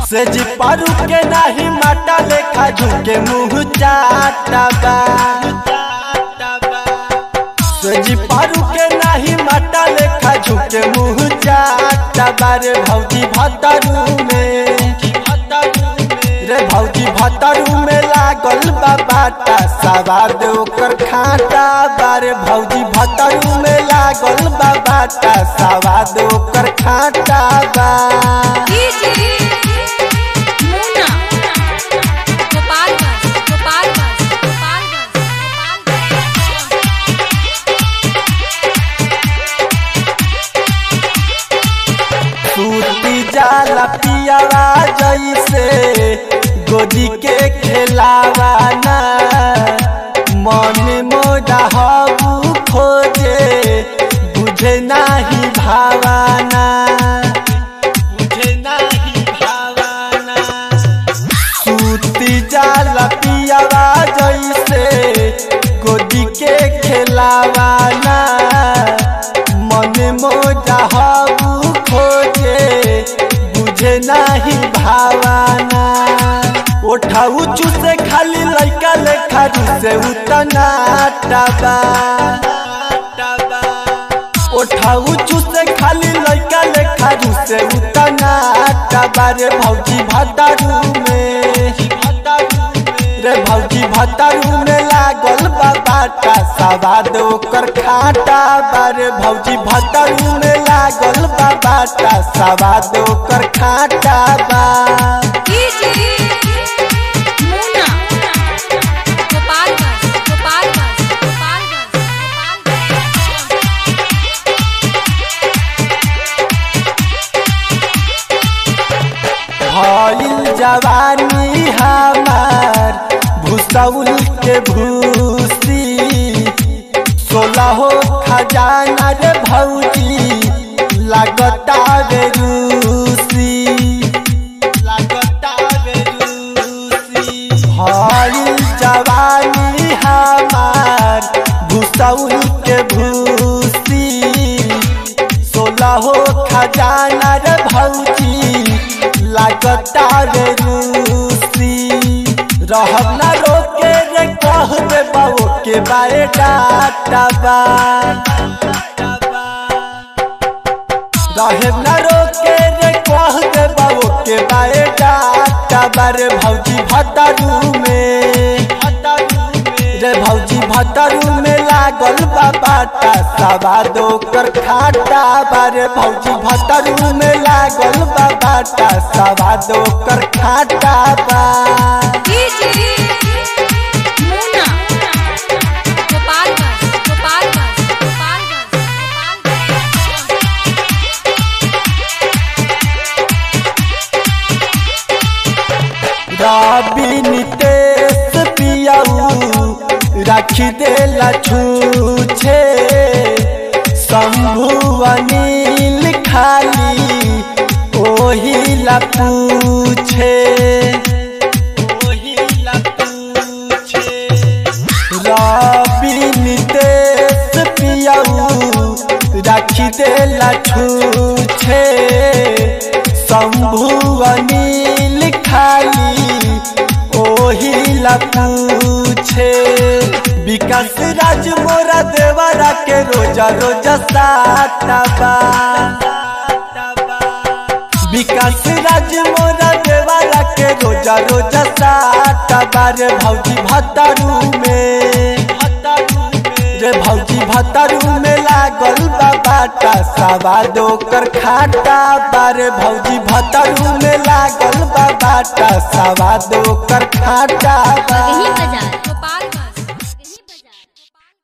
सेज पारू के नाही माटा लेखा झुके मुँह चाटा बा सेज पारू के नाही माटा लेखा झुके मुँह चाटा बा रे भौजी भतरू में रे भौजी भतरू में लागल बा बाटा सवाद ओकर खाटा बा रे भौजी भतरू में लागल बा बाटा सवाद ओकर खाटा बा मुन्ना गोपालगंज गोपालगंज गोपालगंज सूती जाला पियावा जैसे गोदी के खेलावा ना मन मोड़ा हबू खोजे बुझे नाही भावाना बुझे नाही भावाना सूती जाला पियावा जैसे गोदी के खेलावा ना मन मोजा हबू खोजे बुझे नाही भावाना ओठाऊ चूसे खाली लइका लेखा से उतना टाबा ओठाऊ चूसे खाली लइका लेखा से उतना टाबा रे भौजी भतारू में रे भौजी भतारू में लागल बा बाटा सवाद ओकर खाटा बा रे भौजी भतारू में लागल बा बाटा सवाद ओकर खाटा बा मुन्ना गोपालगंज गोपालगंज गोपालगंज भइल जवानी हमार भूसौल के भूसी सोलहो खजाना रे भौजी लागता रे रूसी लागता रे रूसी भइल जवानी हमार भूसौल के भूसी सोलहो खजाना रे भौजी लागता रे रूसी रहब ना रोके रे कह दे बाबू के बारे डाटा बा रहब ना रोके रे कह दे बाबू के बारे डाटा बा रे भौजी भतारू में रे भौजी भतारू में लागल बा बाटा सवाद ओकर खाटा बा रे भौजी भतारू में लागल बा बाटा सवाद ओकर खाटा बा मुन्ना गोपालगंज गोपालगंज गोपालगंज रवि नितेश पियाऊ राखी देला छूछे शंभु अनिल खाली ओही ला पूछे ओही ला पूछे रवि नितेश पियाऊ राखी देला छूछे शंभु अनिल खाली ओही ला पूछे विकास राज मोरा देवरा के रोजा रोजा सातबा विकास राज मोरा देवरा के रोजा रोजा सातबा रे भौजी भतारू में रे भौजी भतारू में लागल बा बाटा सवाद ओकर खाटा बा रे भौजी भतारू में लागल बा बाटा सवाद ओकर खाटा बा बाजार